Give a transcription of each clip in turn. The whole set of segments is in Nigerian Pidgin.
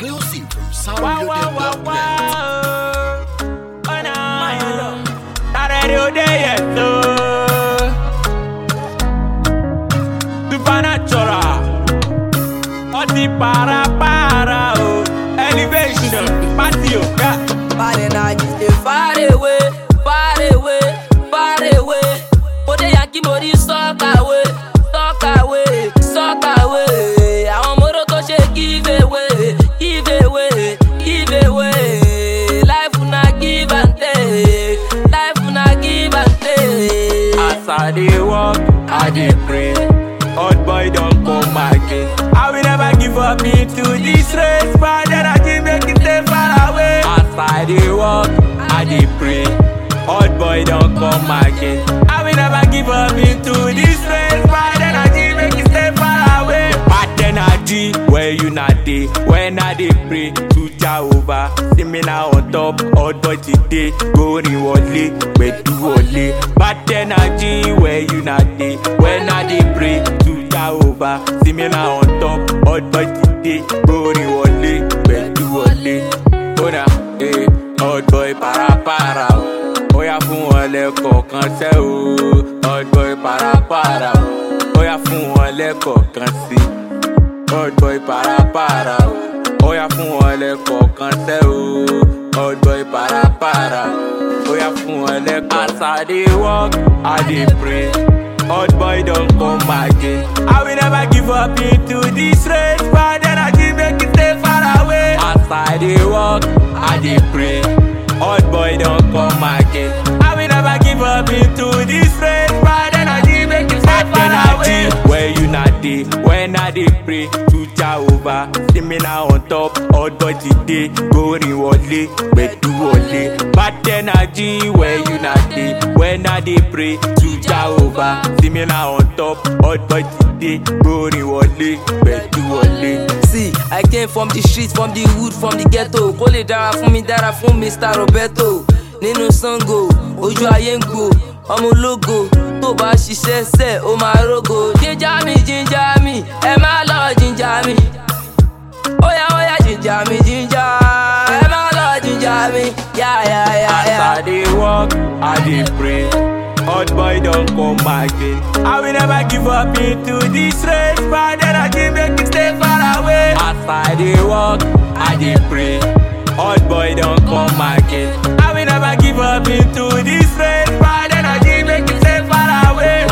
Exclusive from Wow, wow, wow, soundreloaded.net. wow. Oh, no. Not ready all day yet, though. Supernatural. Ọtí para para o. Elevation. Party o. Yeah. Bad energy dey far away, far away, far away. Mo dé yankí mo rí sọ́kàwé, sọ́kàwé, sọ́kàwé. Àwọn mọ́rọ́ tó ṣe give away, give away, give away. Life na give and take, life na give and take. As I dey walk, I dey pray. Old boy don come again. I will never give up into this race. Bad energy make it stay far away. As I dey walk, I dey pray. Old boy don come again. I will never give up into this race. Bad energy make it stay far away. Bad energy where you not dey. When I dey pray to Jehovah, see me now on top. Old boy today, going wọlé, gbẹ̀du wọlé. Bad energy where you not dey. When I dey pray to Jehovah, see me now on top. Old boy today, going wọlé, gbẹ̀du wọlé. Kódà, eh, old boy parapara o. Ó yá fún wọn lẹ́kọ̀ọ̀kan sẹ́ o. Old boy parapara o. Ó yá fún wọn lẹ́kọ̀ọ̀kan sí i. Old boy para para o. Ó yá fún wọn lẹ́kọ̀ọ̀kan sẹ́ o. Old boy para para o. Ó yá fún wọn lẹ́kọ̀ọ̀kan. As I dey walk, I dey pray. Old boy don come again. I will never give up into this race. Bad energy make it stay far away. As I dey walk, I dey pray. Old boy don come again. I will never give up into this race. Bad energy make it stay far away. Where you not dey, when I dey pray to Jehovah, see me now on top. Old boy today, going wọlé, gbẹ̀du wọlé. Bad energy where you not dey, when I dey pray to Jehovah, see me now on top. Old boy today, going wọlé, gbẹ̀du wọlé. See, I came from the street, from the hood, from the ghetto. Kó lè dára fún mi, dára fún Mr. Roberto. Nínú Sango, ojú ayé ń gbò, ọmọ ológo. Tó bá ṣiṣẹ́ sẹ̀, ó máa rógo. Jíjà mi, jíjà mi, ẹ má lọ jíjà mi. Óyá óyá jíjà mi, jíjà. Ẹ má lọ jíjà mi, yá yá yá As yá. I dey walk, I dey pray. Old boy don come again. I will never give up into this race. Bad energy make it stay far away. As I dey walk, I dey pray. Old boy don come again. I will never give up into this race. Bad energy make it stay far away.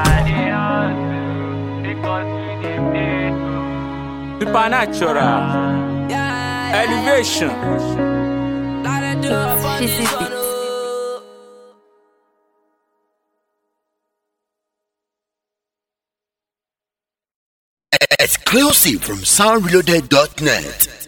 Supernatural Yeah, yeah, elevation. Gotta do up on This this is one, the- oh. Exclusive from soundreloaded.net.